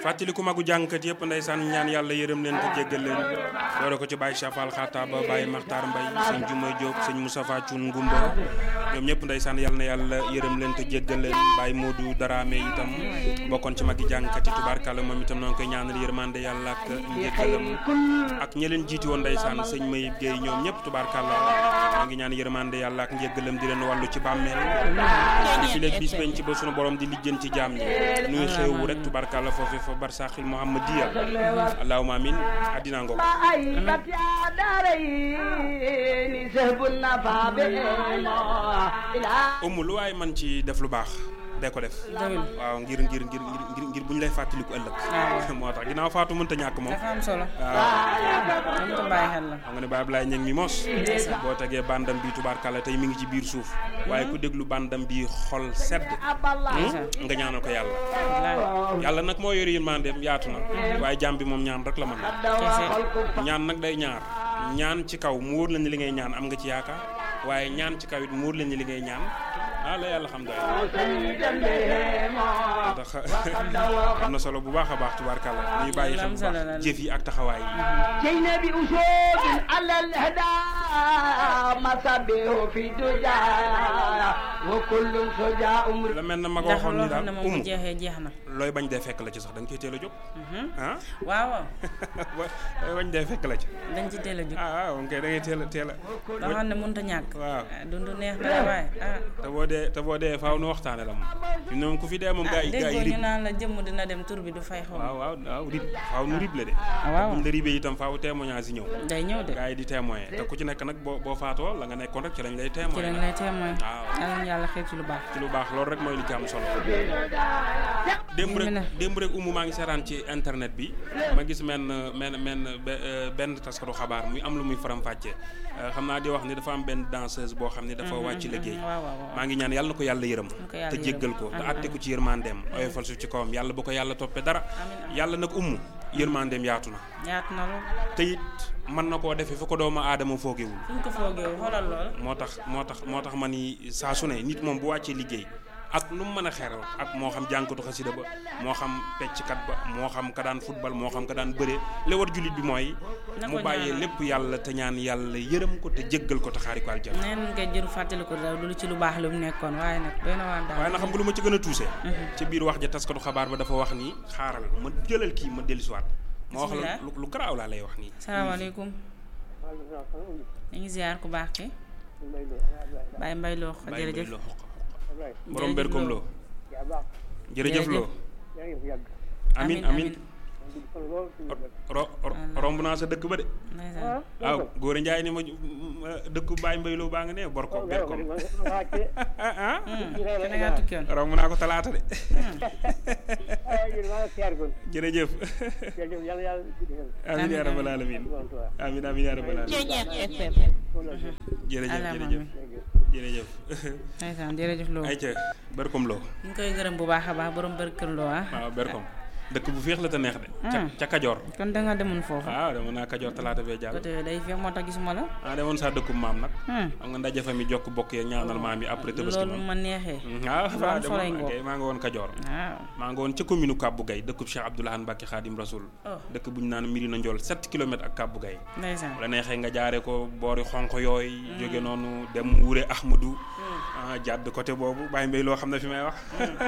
fàttaliku magu jàngkat yëpp ndeysaan ñaan yàlla yërëm leen te jéggal leen doore ko ci Baye Chafal Xaataba Baye Makhtar Mbaye sëñ Jumay Diop sëñ Moustapha Thioune Ngumba ñoom ñëpp ndeysaan yàlla na yàlla yërëm leen te jéggal leen Baye Modou Darame itam bokkoon ci magi jàngkat yi tubaarkàlla moom itam noo ngi koy ñaanal yërmande yàlla ak njéggalam ak ñi leen jiiti woon ndeysaan sëñ Mayib Guèye ñoom ñëpp tubaarkàlla maa ngi ñaan yërmande yàlla ak njéggalam di leen wàllu ci bàmmeel di fi léegi bis penc ba sunu borom di lijjën ci jaam ñi nuy xeewu rek tubaarkàlla foofu fa barsaxil muhammadiya allahumma amin addina ngoog umu lu waaye man ci def lu baax day ko def waaw ngir ngir ngir ngir ngir bu ñu lay fàttaliku ëllëg moo tax ginnaaw faatu mënta ñàkk moom dafa am solo waaw dañ ko bàyyi xel la xam nga ne Baye Ablaye ña ngi mi mos boo tegee bandam bi tubaarkàlla tey mi ngi ci biir suuf waaye ku déglu bandam bi xol sedd nga ñaanal ko yàlla yàlla nag moo yore yërmandeem yaatu na waaye jàmm bi moom ñaan rek la mën ñaan nag day ñaar ñaan ci kaw mu wóor la ni li ngay ñaan am nga ci yaakaar waaye ñaan ci kaw it mu wóor la ni li ngay ñaan ah la yàlla xam doy ndax am na solo bu baax a baax tubaarkàlla ñuy bàyyi xel bu baax jëf yi ak taxawaay yi جينا بأسود على الهدى مصابيح في دجا وكل سجاء la mel na ma ko ndax waxoon loo ni xam daal ne moom bu umu jeexee jeex na looy bañ dee fekk la ci sax da nga koy teel a jóg ah waaw waaw looy bañ dee fekk la ci dañ ci teel a jóg ah waaw kay da ngay teel a teel a loo xam ne mënut a ñàkk waaw ah, dundu neex na de waaye ah te boo dee te boo dee faaw nu waxtaane la moom fi mu ne moom ku fi dee moom gaa yi gaa yi déggoo rib ñu naan la jëmm dina dem tur bi du fay xaw waaw waaw waaw rib faaw nu rib la de waaw. buñ la ribee itam faaw témoignage yi ñëw day ñëw de gaa yi di témoigner te ku ci nekk nag boo boo faatoo la nga nekkoon rek ci lañ lay ci témoigner lañ lay témoin waaw. yàlla na yàlla xeet ci lu baax ci lu baax loolu rek mooy li ci am solo démb Ñu ne. rek démb rek umu maa ngi seetaan ci internet bi ma gis menn menn menn be- euh, benn taskatu xabaar muy am lu muy faram-fàccee Euh, xam naa di wax ni dafa am benn danseuse boo xam ni dafa wàcc liggéey waaw waaw waaw maa ngi ñaan yàlla na ko yàlla yërëm ko yàlla te yërëm. jéggal ko te Amiin, atte ko ci yërmandeem oyofal suuf ci kawam yàlla bu ko yàlla toppee dara yàlla nag umu yërmandeem yaatu na yaatu na lool te it mën na koo defee fu ko doomu aadama foogewul fu ñu ko foogee xoolal lool moo tax moo tax moo tax ma ni saa su ne nit moom bu wàccee liggéey ak nu mu mën a xeral ak moo xam jànkatu xasida ba moo xam pecckat ba moo xam ka daan football moo xam ka daan bëree li war jullit bi mooy Na mu ko bàyyee ñaanal. lépp yàlla te ñaan yàlla yërëm ko te jéggal ko te xaari ko aljana neen nga jëru fàttali ko daal lu ci lu baax lu mu nekkoon waaye nag doy na waan daal waaye na xam nga lu ma ci gën a tuuse ci biir wax ja taskatu xabaar ba dafa wax ni xaaral ma jëlal kii ma dellusiwaat ma wax la Bismillah. lu lu garaaw laa lay wax nii salaamaaleykum ñu ngi ziar ku baax ki Baye Mbaye Lo bàyyi jërëjëf mbay loo xoq borom berkom loo jërëjëf loo amin amin ro ro- romb naa sa dëkk ba de ndeysaan waaw góor njaay ni ma ma- dëkku Baye Mbaye Lo baa nga ne bor ko ber ko ah ah te da ngaa tukki woon romb naa ko talaata de jërëjëf amin yaa rabbal alamin amin amin yaa rabbal alamin jërëjëf Allahumma jërëjëf jërëjëf ndeysaan jërëjëf Lo ay ca berkom loo ñu ngi koy gërëm bu baax a baax borom bër kër Lo ah waaw berkom dëkk bu féex la te neex de ca ca Kajoor kon da nga demoon foofu waaw dama naa Kajoor talaata bee jàll côté day feex moo tax gisuma la ah demoon saa dëkkum maam nag Hmm. xam nga ndaje fa mi jokk bokk ya ñaanal maam yi après tabaski loolu moom ma neexee waaw lu waaw am solo demoon ngoo. kay maa nga woon Kajoor waaw maa nga woon ca commune Kabou Gaye dëkkub Cheikh Abdoulahan Mbacke Khadim Rasoul Oh. dëkk bu ñu naan Mirina Ndiol 7 kilomètres ak Kabou Gaye ndeysaan la neexee nga jaaree ko boori xonq yooyu jóge noonu dem Wure Ahmadou ah jàdd côté boobu bàyyi mbay loo xam ne fi may wax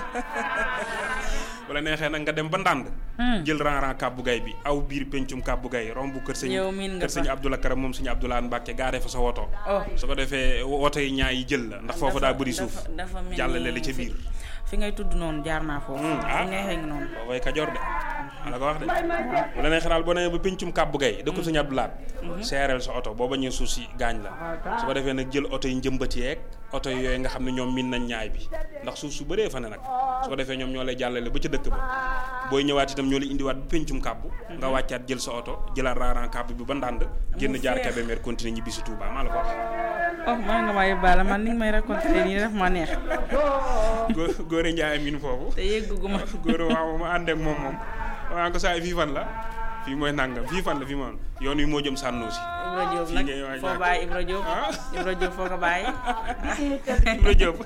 wala neexee nag nga dem ba ndànd jël ran-ran Kabou Gaye bi aw biir pencum Kabou Gaye romb kër sëñ Yow miin nga kër sëñ fa. Abdoulaye Karam moom sëñ Abdoulaye Mbacke gaaree fa sa woto oh su ko defee woto yi ñaay yi jël la ndax foofu daa bëri suuf dafa dafa mel ni jàllale la ca fi- biir fi ngay tudd noonu jaar naa foofu Hmm, ah. fi neexee ngi noonu boobay Kajoor de la ko wax de bu la neexee daal boo nee ba pencum Kabou Gaye dëkk sëñ Abdoulaye seereel sa oto boo bañee suuf si gaañ la su ko defee nag jël oto yi njëmbat yeeg oto yi yooyu nga xam ne ñoom min nañ ñaay bi ndax suuf su bëree fa ne nag su ko defee ñoom ñoo lay jàllale ba ca dëkk ba booy ñëwaat itam ñoo lay indiwaat ba pencum kàbbu nga wàccaat jël sa oto jëlaat raaraan kàbbu bi ba ndànd génn jaar feex. Kébémer continuer ñibbi si Touba maa la ko wax oh maa nga maa yóbbaale man ni nga may raconté nii daf ma neex góor góore Njaay min foofu te yëgguma góor waaw ma ànd ak moom moom waa ko saa fii fan la fii mooy nangam fii fan la fii moom yoon wi moo jëm sànnoo si Ibra Diop Fii nag ngay waaj foo a- bàyyi Ibra Diop ah Ibra Diop foo ko bàyyi Ibra Diop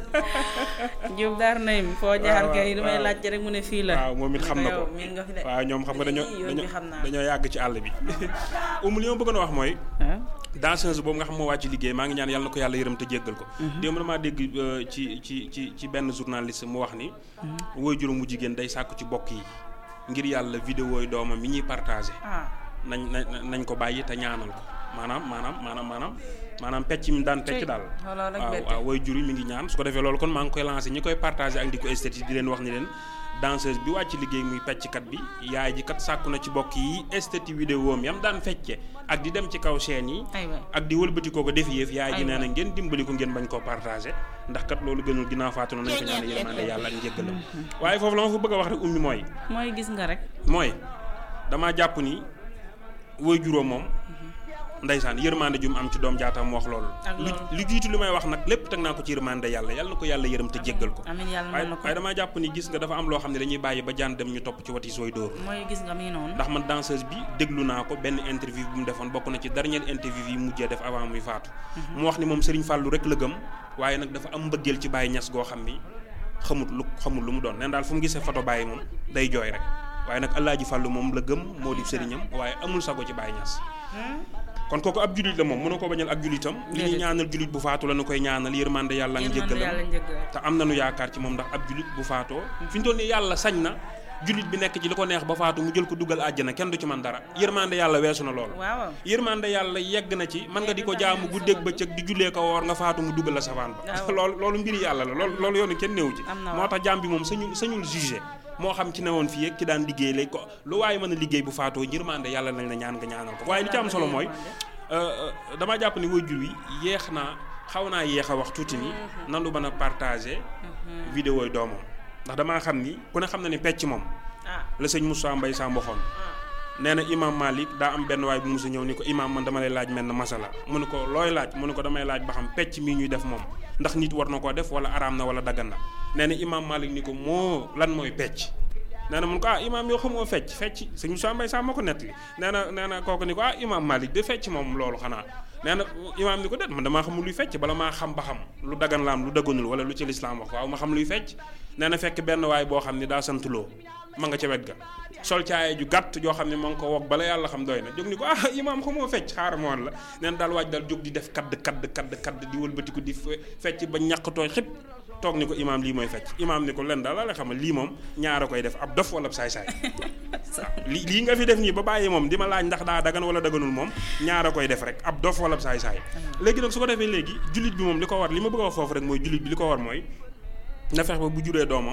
Diop daar nay foo jaar waaw, kay li may waaw. laajte rek mu ne fii la waaw moom it Ma xam ne na yow ko miin nga fi de waaw ñoom xam nga dañoo Ii, yoon bi xam naa dañoo yàgg ci àll bi umu li ma bëggoon a wax mooy ah danseuse boobu nga xam moo wàcc liggéey maa ngi ñaan yàlla na ko yàlla yërëm te jéggal ko démb damaa dégg euh, ci ci ci ci benn journaliste mu wax ni woy juróom mu jigéen day sàkku ci bokk yi ngir yàlla vidéo yi doomam mi ñuy partagé ah nañ nañ nañ ko bàyyi te ñaanal ko maanaam maanaam maanaam maanaam maanaam pecc mi daan pecc Tey, daal xoolal rek waaw bette. waaw woy jur yi mi ngi ñaan su ko defee loolu kon maa ngi koy lancé ñi koy partagé ak di ko esthétique di leen wax ni leen danseuse bi wàcc liggéey muy pecckat bi yaay ji kat sàkku na ci bokk yi esthétique vidéo am yam daan fecce ak di dem ci kaw chaîne yi aywa ak di wëlbati koo ko def yëf yaay ji Aywa. nee na ngeen dimbali ko ngeen bañ koo partagé ndax kat loolu gënul ginnaaw faatu na nañ ko ñaan yërmande yàlla ak njëggalam waaye foofu la ma fa bëgg a wax rek ummi mooy mooy gis nga rek mooy damaa jàpp ni woy juróom moom ndeysaan yërmande ju mu am ci doom jaatam mu wax loolu Ak lu loolu. lu jiitu li may wax nag lépp teg naa ko ci yërmande yàlla yàlla na ko yàlla yërëm te jéggal ko amiin yàlla waaye mën na ko waaye damaa jàpp ni gis nga dafa am loo xam ne dañuy bàyyi ba jaan dem ñu topp ci wati sooy dóor mooy gis nga mi noonu ndax man danseuse bi déglu naa ko benn interview bu mu defoon bokk na ci dernière interview yi mujjee def avant muy faatu mu wax ni moom Serigne Fallou rek la gëm waaye nag dafa am mbëggeel ci Baye Niass goo xam ni xamut lu xamul lu mu doon neen daal fu mu gisee photo Baye moom day jooy rek waaye nag Alaaji Fallou moom la gëm moo di sëriñam waaye amul sago ci Baye Niass kon kooku ab julit la moom mënoo ko bañal ak julitam li ñuy Déedéet. ñaanal julit bu faatu la nu koy ñaanal yërmande yàlla ak yërmande njëggalam yàlla njëggal te am nañu yaakaar ci moom ndax ab julit bu faatoo fi ñu toll nii yàlla sañ na julit bi nekk ci li ko neex ba faatu mu jël ko dugal àjjana kenn du ci man dara yërmande yàlla weesu na loolu waaw yërmande yàlla yegg na ci mën nga di ko jaamu guddeeg bëccëg di jullee ko woor nga faatu mu dugal la safaan ba Waaw. loolu loolu mbiri yàlla la loolu loolu yoonu kenn néew ci Am na moo waaw. tax jaam bi moom sañul sañul jugé moo xam ci newoon fii ak ki daan liggéey léegi ko lu waaye mën a liggéey bu faatoo yërmande yàlla nañ la ñaan nga ñaanal ko waaye li ci am solo mooy euh, euh, damaa jàpp ni waajur wi yéex naa xaw naa yéex a wax tuuti ni nan lu mën a partagé vidéo yi doomam ndax damaa xam ni ku ne xam na ni pecc moom ah la sëñ Moussa Mbaye Samb waxoon nee na imam Malik daa am benn waay bu musa ñëw ni ko imam man dama lay laaj mel na masala mu ne ko looy laaj mu ne ko damay laaj ba xam pecc mii ñuy def moom ndax nit war na koo def wala araam na wala daggan na nee na imam Malik ni ko moo lan mooy pecc nee na mun ko ah imam yoo xamoo fecc fecc sëñ Moussa Mbaye Samb ma ko nettali nee na nee na kooku ni ko ah imam Malik de fecc moom loolu xanaa nee na imaam ni ko déet man damaa xamul luy fecc bala maa xam ba xam lu dagan laam lu dagganul wala lu ci lislaam wax waaw ma xam luy fecc nee na fekk benn waay boo xam ne daa sant loo ma nga ca wet ga sol caaya ju gàtt joo xam ne ma nga ko wog bala yàlla xam doy na jóg ni ko ah imaam xamoo fecc xaaral ma woon la nee na daal waaj daal jóg di def kadd kadd kadd kadd di wëlbatiku di fe- fecc ba ñàqtooy xib toog ni ko imaam lii mooy fecc imaam ni ko len daal la la xamal lii moom ñaara koy def ab dof wala ab saay-saay li lii nga fi def nii ba bàyyi moom di ma laaj ndax daa dagan wala daganul moom ñaara koy def rek ab dof wala ab saay-saay léegi nag su ko defee léegi jullit bi moom li ko war li ma bëgg a wax foofu rek mooy jullit bi li ko war mooy na fexe ba bu juree doomam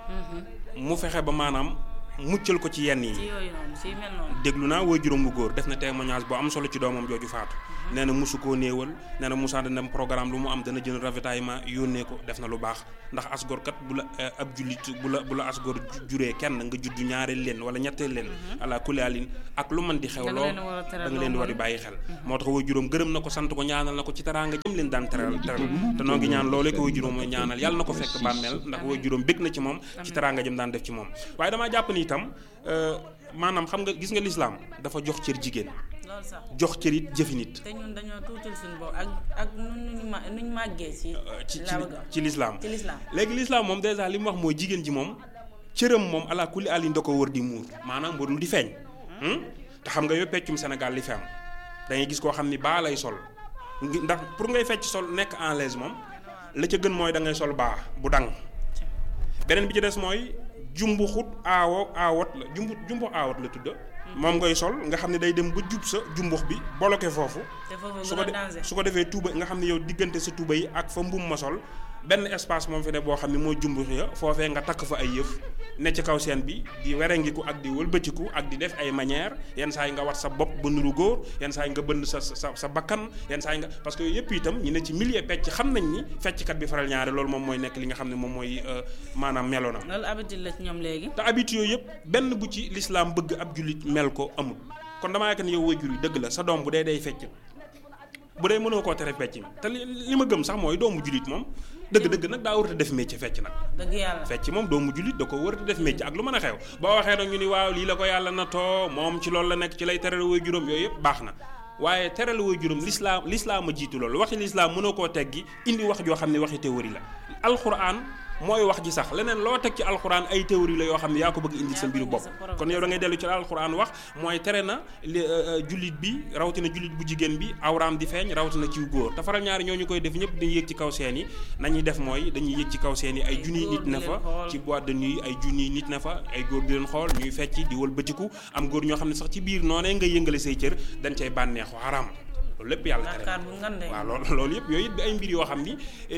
mu fexe ba maanaam muccal ko ci yenn yi ci yooyu noonu si mel noonu déglu naa woy juróom bu góor def na témoignage bu am solo ci doomam jooju faatu nee na musu koo néewal nee na Moussa dana dem programme lu mu am dana jënd ravitaillement yónnee ko def na lu baax ndax asgor kat bu la eh, ab jullit bu la bu la asgor ju- juree kenn nga juddu ñaareel leen wala ñetteel leen ala kulaalin ak lu mën di xew Da nga loo leen a war a teral da nga leen di war di bàyyi xel moo tax woy juróom gërëm na ko sant ko ñaanal na ko ci teraanga jëm leen daan teral teral te noo ngi ñaan loolee ko woy juróom mooy ñaanal yàlla na ko fekk bàmmeel ndax woy juróom bég na ci moom ci teraanga jëm daan def ci moom waaye damaa jàpp ni itam euh, maanaam xam nga gis nga lislaam dafa jox cër jigéen loolu sax jox cër it jëfi nit te ñun dañoo tuutal suñu bopp ak ak nu ñu ma nu ñu màggee ci ci ci laa bëgg a wax. ci lislaam ci lislaam léegi lislaam moom dèjà li mu wax mooy jigéen ji moom cëram moom ala kulli alin da ko wër di muur maanaam warul di feeñ hmm? te xam nga yow peccum Sénégal li fi am da ngay gis koo xam ni baa lay sol ngi- ndax pour ngay fecc sol nekk en l'aise moom la ca gën mooy da ngay sol baa bu dang beneen bi ci des mooy jumbu xut aawo aawot la jumbu jumbu aawot la tudda moom ngay sol nga xam ne day dem ba jub sa jumbux bi bloqué foofu te foofu su gën ko a de danger su ko defee tuuba nga xam ne yow diggante sa tuuba yi ak fa mbum ma sol benn espace moom fi ne boo xam ne mooy jumbux ya foofee nga takk fa ay yëf ne ci kaw seen bi di werengiku ak di wëlbatiku ak di def ay manière yenn saa yi nga wat sa bopp ba nuru góor yenn saa yi nga bënn sa sa sa bakkan yenn saa yi nga parce que yooyu yëpp itam ñi ne ci milieu pecc xam nañ ni fecckat bi faral ñaare loolu moom mooy nekk li nga xam ne moom mooy euh, maanaam meloonam loolu habitude la ci ñoom léegi te habitude yooyu yëpp benn bu ci lislaam bëgg ab jullit mel ko amul kon damaa yaakaar ne yow waajur yi dëgg la sa doom bu dee day fecc bu dee mënoo koo tere fecc mi te li li ma gëm sax mooy doomu julit moom dëgg-dëgg nag daa war a def métier fecc nag dëgg yàlla fecc moom doomu julit da ko war a def métier ak lu mën a xew boo waxee nag ñu ni waaw lii la ko yàlla na too moom ci loolu la nekk ci lay teral way juróom yooyu yëpp baax na waaye teral way juróom lislaam lislaam a jiitu loolu waxi lislaam mënoo koo teggi indi wax joo xam ne waxi théorie la alxuraan mooy wax ji sax leneen loo teg ci alxuraan ay théorie la yoo xam ne yaa ko bëgg indi sa mbiru bopp kon yow da ngay dellu ci alxuraan wax mooy tere na li jullit bi rawatina jullit bu jigéen bi awraam di feeñ rawatina ci góor te faral ñaari ñoo ñu koy def ñëpp dañuy yéeg ci kaw seen yi nañuy def mooy dañuy yéeg ci kaw seen yi ay junniy nit na fa ci boîte de nuit ay junniy nit na fa ay góor di leen xool ñuy fecc di wëlbatiku am góor ñoo xam ne sax ci biir noonee nga yëngale say cër dañ cay bànneexu xaraam loolu lépp yàlla tere waaw loolu loolu yëpp yooyu it ay mbir yoo xam ni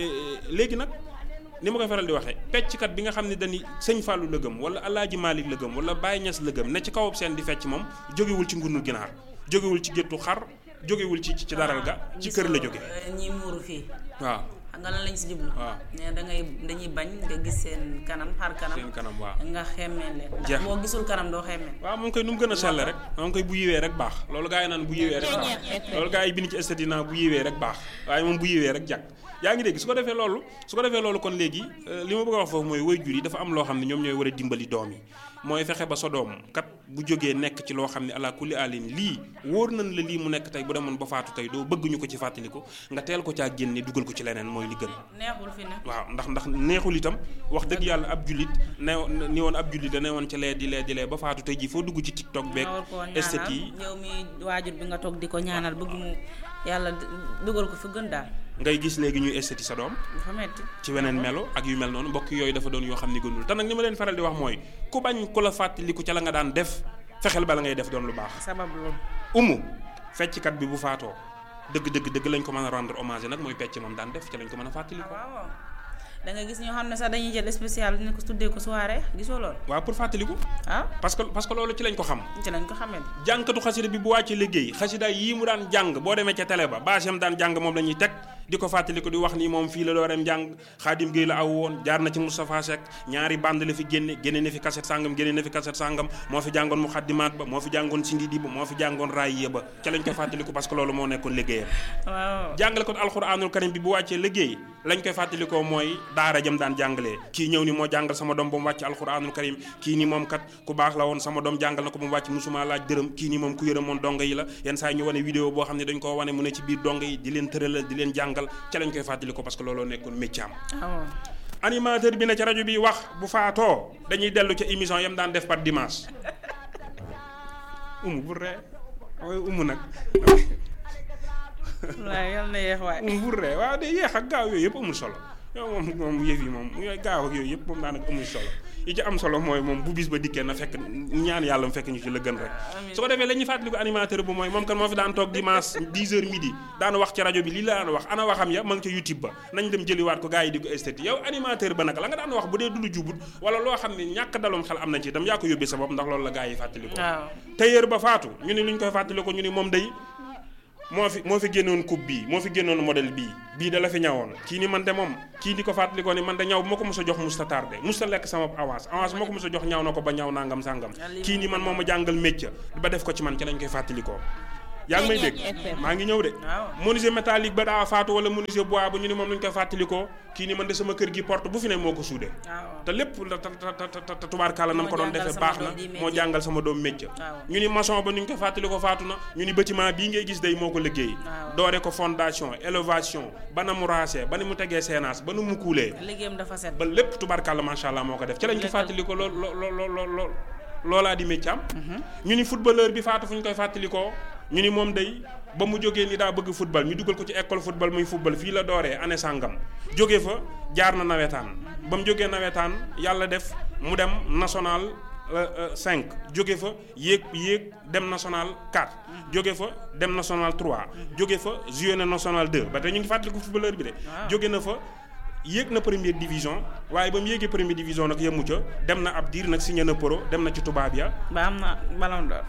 léegi nag ni ma koy faral di waxee pecckat bi nga xam ne dañuy sëñ Fallou la gëm wala Alaaji Malick la gëm wala Baye Niass la gëm ne ci kawab seen di fecc moom jógewul ci ngunu ginaar jógewul ci géttu xar jógewul ci ci daral ga ci kër la jóge ñi muuru fii waaw xam nga lan lañ si jublu waaw ne da ngay dañuy bañ nga gis seen kanam xar kanam seen kanam waaw nga xemmeen leen jeex boo gisul kanam doo xemmeen waaw moom koy nu mu gën a selle rek moom koy bu yiwee rek baax loolu gaa yi naan bu yiwee rek baax loolu gaa yi bind ci estatina bu yiwee rek baax waaye moom bu yiwee rek jàkk yaa ngi dégg su ko defee loolu su ko defee loolu kon léegi li ma bëgg a wax foofu mooy waajur yi dafa am loo xam ne ñoom ñooy war a dimbali doom yi mooy fexe ba sa doom kat bu jógee nekk ci loo xam ne ala kulli alin lii wóor nañ la lii mu nekk tey bu demoon ba faatu tey doo bëgg ñu ko ci fàttaliku nga teel ko caa génne dugal ko ci leneen mooy li gën neexul fi ne waaw ndax ndax neexul itam wax dëgg yàlla ab jullit ne ni woon ab jullit da ne woon ci lee di lee di lee ba faatu tey jii foo dugg ci tiktok beeg estet yi yow mi waajur bi nga toog di ko ñaanal bëgg mu yàlla dugal ko fi gën daal ngay gis léegi ñuy esthéti sa doom dafa metti ci weneen melo ak yu mel noonu mbokk yooyu dafa doon yoo xam ne gënul te nag ni ma leen faral di wax mooy ku bañ ku la fàttaliku ca la nga daan def fexeel ba la ngay def doon lu baax sabab loolu umu fecckat bi bu faatoo dëgg dëgg dëgg lañ ko mën a rendre hommage nag mooy pecc moom daan def ca lañ ko mën a fàttaliku waaw da nga gis ñoo xam ne sax dañuy jël spécial ne ko tuddee ko soirée gisoo loolu waaw pour fàttaliku ah parce que parce que loolu ci lañ ko xam ci lañ ko xamee jànkatu xasida bi bu wàccee liggéey xasida yii mu daan jàng boo demee ca télé ba baasam daan jàng moom la ñuy teg di ko fàttaliku di wax ni moom fii la dooreem jàng xaadim Gueye la aw woon jaar na ci Moustapha Seck ñaari bande la fi génne génne na fi kaset sàngam génne na fi kaset sàngam moo fi jàngoon muxaddimaat ba moo fi jàngoon sindidi ba moo fi jàngoon raay ba ca lañ koy fàttaliku parce que loolu moo nekkoon liggéeyam waaw jàngale ko alxuraanul karim bi bu wàccee liggéey lañ koy fàttalikoo mooy daara jëm daan jàngalee kii ñëw ni moo jàngal sama doom ba mu wàcc alxuraanul karim kii ni moom kat ku baax la woon sama doom jàngal na ko ba mu wàcc musuma laaj dërëm kii ni moom ku yërëm moon donga yi la yenn saa yi ñu wane vidéo boo xam ne dañ koo wane mu ne ci biir donga yi di leen tëralal di leen jàngal ca lañ koy fàttalikoo parce que looloo nekkoon métier am waaw animateur bi ne ci rajo bi wax bu faatoo dañuy dellu ca émission yam daan def par dimanche umu bu ree waaye umu nag waaw yal na yeex waay umu bu ree waaw de yeex ak gaaw yooyu yëpp amul solo yow moom moom yëf yi moom yooyu gaaw ak yooyu yëpp moom daanaka amul solo yi ci am solo mooy moom bu bis ba dikkee na fekk ñaan yàlla mu fekk ñu ci la gën rek su ko defee la ñuy fàttaliku animateur bu mooy moom kan moo fi daan toog dimanche 10 heures midi daan wax ci rajo bi lii la daan wax ana waxam ya ma ngi ca youtube ba nañ dem jëliwaat ko gars yi di ko esthétique yow animateur ba nag la nga daan wax bu dee du lu jubut wala loo xam ne ñàkk dalum xel am na ci itam yaa ko yóbbee sa bopp ndax loolu la gars yi fàttaliku waaw tailleur ba faatu ñu ni lu ñu koy fàttaliku ñu ni moom day moo fi moo fi génnoon coupe bii moo fi génnoon modèle bii bii da la fi ñawoon kii ni man de moom kii di ko fàttalikoo ni man de ñaw bu ma ko mos a jox musta tardé musta lekk sama avance avance moo ko mos a jox ñaw na ko ba ñaw nangam sàngam kii ni man moo ma jàngal métier ba def ko ci man ci lañ koy fàttalikoo yaa ngi may dégg maa ngi ñëw de menuisier métallique ba daa faatu wala menuisier bois ba ñu ni moom lañ koy fàttalikoo kii ni man de sama kër gi porte bu fi ne moo ko suude te lépp te tubaarkàlla na mu ko doon defee baax na moo jàngal sama doom métier ñu ni maçon ba nu ñu koy fàttalikoo faatu na ñu ni bâtiment bii ngay gis day moo ko liggéey doore ko fondation élévation ba na mu raasee ba ni mu tegee seenaas ba nu mu kuulee liggéeyam dafa set ba lépp tubaarkàlla macha allah moo ko def ci lañ ko fàttalikoo lool lool lool lool loolaa di métier am ñu ni footballeur bi faatu fu ñu koy fàttalikoo ñu ni moom day ba mu jógee ni daa bëgg football ñu dugal ko ci école football muy football fii la dooree année sàngam jóge fa jaar na nawetaan ba mu jógee nawetaan yàlla def mu dem national 5 jóge fa yéeg yéeg dem national 4 jóge fa dem national 3 jóge fa joué na national 2 ba tey ñu ngi fàttaliku footballeur bi de jóge na fa yéeg na première division waaye ba mu yéegee première division nag yemu ca dem na ab diir nag signé na pro dem na ci tubaab ya ba am na ballon d'or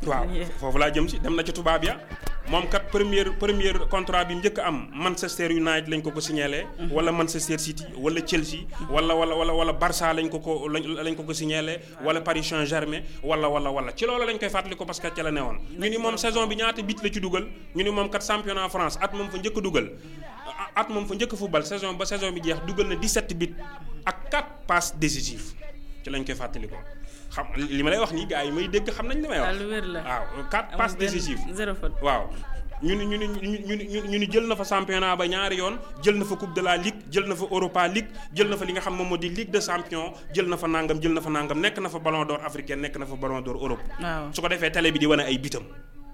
waaw foofu laa jëm si dem na ci tubaab ya moom kat première première contrat bi njëkk am Manchester United lañ ko ko signalé. wala Manchester City wala Chelsea. wala wala wala wala Barça lañ ko ko lañ ko ko signalé wala Paris Saint-Germain wala wala wala ci loolu lañ koy fàttali ko parce que ca la newoon. ñu ni moom saison bi ñaata bit la ci dugal ñu ni moom kat championnat France at moom fa njëkk dugal at moom fa njëkk football saison ba saison bi jeex dugal na 17 bit ak 4 passes décisives ci lañ koy fàttali ko. xam li ma lay wax nii gars yi may dégg xam nañ li may wax. lu wér la waaw quatre passes décisives. zéro faute waaw ñu ni ñu ni ñu ni ñu ni jël na fa championnat ba ñaari yoon jël na fa coupe de la ligue jël na fa Europa League jël na fa li nga xam moom moo di ligue de champion jël na fa nangam jël na fa nangam nekk na fa ballon d'or africain nekk na fa ballon d'or Europe. waaw su ko defee télé bi di wane ay bitam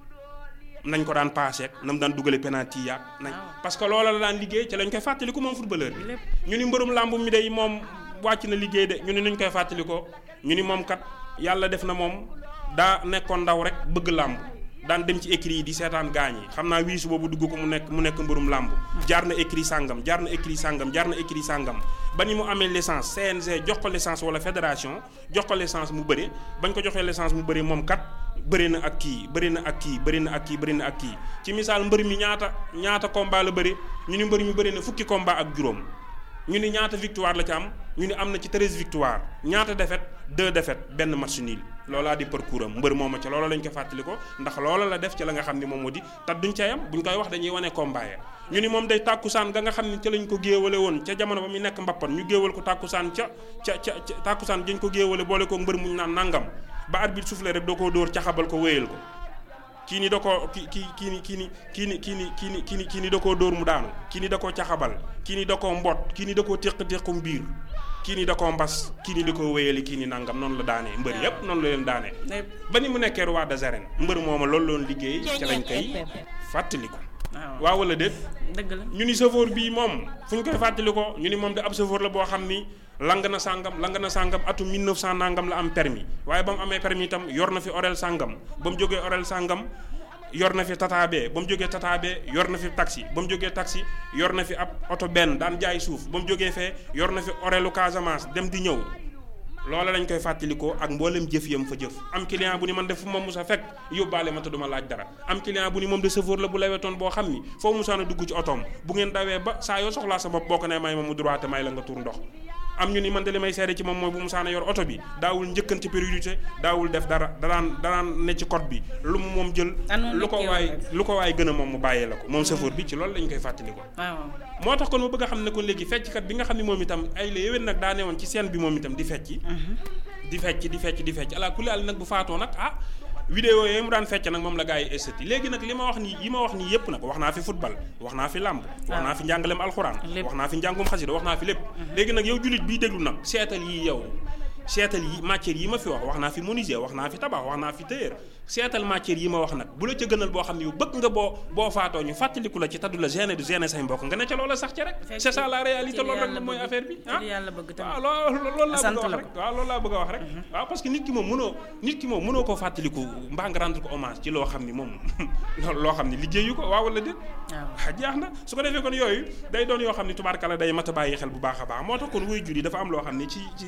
nañ ko daan paase ak na mu daan dugale penalty yaak nañ parce que loola la daan liggéey ci lañ koy fàttaliku moom footballeur bi. ñu ni mbërum làmb mi day moom wàcc na liggéey de ñu ni nuñ koy fàttalikoo ñu ni moom kat yàlla def na moom daa nekkoon ndaw rek bëgg làmb daan dem ci écrit yi di seetaan gaañ yi xam naa wiisu boobu dugg ko mu nekk mu nekk mbërum làmb jaar na écrit sàngam jaar na écrit sàngam jaar na écrit sàngam ba ni mu amee licence CNG jox ko licence wala fédération jox ko licence mu bëri bañ ko joxee licence mu bëri moom kat bëri na ak kii bëri na ak kii bëri na ak kii bëri na ak kii ci misaal mbër mi ñaata ñaata combat la bëri ñu ni mbër mi bëri na fukki combat ak juróom ñu ni ñaata victoire la ci am ñu ni am na ci treize victoire ñaata défaite deux défaite benn match nul loolaa di parcours am mbër mooma ca loola lañ ko fàttali ko ndax loola la def ci la nga xam ni moom moo di te duñ ca yam buñ koy wax dañuy wane combat ya ñu ni moom day tàkkusaan ga nga xam ni ca lañ ko géewale woon ca jamono ba muy nekk mbappan ñu géewal ko tàkkusaan ca ca ca tàkkusaan dañ ko géewale boole ko mbër muñ naan nangam ba arbitre soufflé rek doo ko dóor caxabal ko wéyal ko kii ni da koo ki ki kii ni kii ni kii ni kii ni kii ni kii ni kii ni da koo dóor mu daanu kii ni da koo caxabal kii ni da koo mbot kii ni da koo téq téqum biir kii ni da koo mbas kii ni da koo wéyali kii ni nangam noonu la daanee mbër yépp noonu la leen daanee ba ni mu nekkee roi des arènes mbër mooma loolu loon liggéey ca lañ koy fàttaliku waaw wala déet dëgg la ñu ni chauffeur bii moom fu ñu koy fàttali ko ñu ni moom de ab chauffeur la boo xam ni lang na sàngam lang na sàngam atum 1900 nangam la am permis waaye ba mu amee permis itam yor na fi orel sàngam ba mu jógee orel sàngam yor na fi tataabee ba mu jógee tataabee yor na fi taxi ba mu jógee taxi yor na fi ab oto benn daan jaay suuf ba mu jógee fee yor na fi orelu Casamance dem di ñëw loola lañ koy fàttalikoo ak mboolem jëf yam fa jëf am client bu ni man def fu ma musa fekk yóbbaale ma te duma laaj dara am client bu ni moom de chauffeur la bu lewetoon boo xam ni foo musaana dugg ci otoom bu ngeen dawee ba saa yoo soxlaa sa bopp boo ko ne may ma mu droit te may la nga tur ndox am ñu ni man de li may seede ci moom mooy bu musaana yor oto bi daawul njëkkan ci priorité daawul def dara danaan danaan ne ci code bi lu mu moom jël lu ko waay lu ko waay gën a moom mu bàyyee la ko moom chauffeur bi ci loolu lañ koy fàttalikoo moo tax kon ma bëgg a xam ne kon léegi fecckat bi nga xam ne moom itam ay la yéwén nag daa newoon ci scène bi moom itam di fecci di fecc di fecc di fecc ala kulli àll nag bu faatoo nag ah vidéo yooyu mu daan fecc nag moom la gars yi estati léegi nag li ma wax nii yi ma wax nii yépp nag wax naa fi football wax naa fi làmb wax naa fi njàngaleem alxuraan wax naa fi njàngum xasida wax naa fi lépp léegi nag yow jullit biy déglu nag seetal yi yow seetal yi matière yi ma fi wax wax naa fi menuisier wax naa fi tabax wax naa fi tailleur seetal matière yi ma wax nag bu la ca gënal boo xam ne yow bëgg nga boo boo faatoo ñu fàttaliku la ci taddu la gêné du gêné say mbokk nga ne ca loola sax ci rek c'est ça la réalité loolu rek mooy affaire bi ah waaw loolu loolu laa bëgg a wax rek waaw loolu laa bëgg a wax rek waaw parce que nit ki moom mënoo nit ki moom mënoo koo fàttaliku mbaa nga rendre ko hommage ci loo xam ni moom loo xam ni liggéeyu ko waaw wala déet waaw jeex na su ko defee kon yooyu day doon yoo xam ni tubaarkala day mat a bàyyi xel bu baax a baax moo tax kon wuy jur yi dafa am loo xam ni ci ci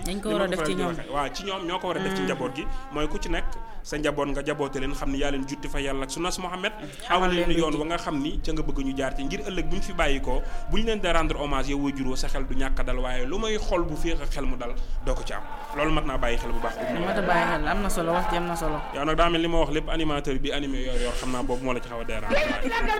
waaw ci ñoom ñoo ko war a def ci njaboot gi mooy ku ci nekk sa njaboot nga jaboote leen xam ni yaa leen jutti fa yàlla ak sunnas Muhammad awal leen yoon wa nga xam ni ca nga bëgg ñu jaar ci ngir ëllëg bu ñu fi bàyyi ko bu ñu leen di rendre hommage yow way juróo sa xel du ñàkk dal waaye lu may xol bu féex ak xel mu dal doo ko ci am loolu mat naa bàyyi xel bu baax mat a bàyyi xel am na solo wax ji am na solo yow nag daa mel li ma wax lépp animateur bi animé yor yor xam naa boobu moo la ci xaw a dérange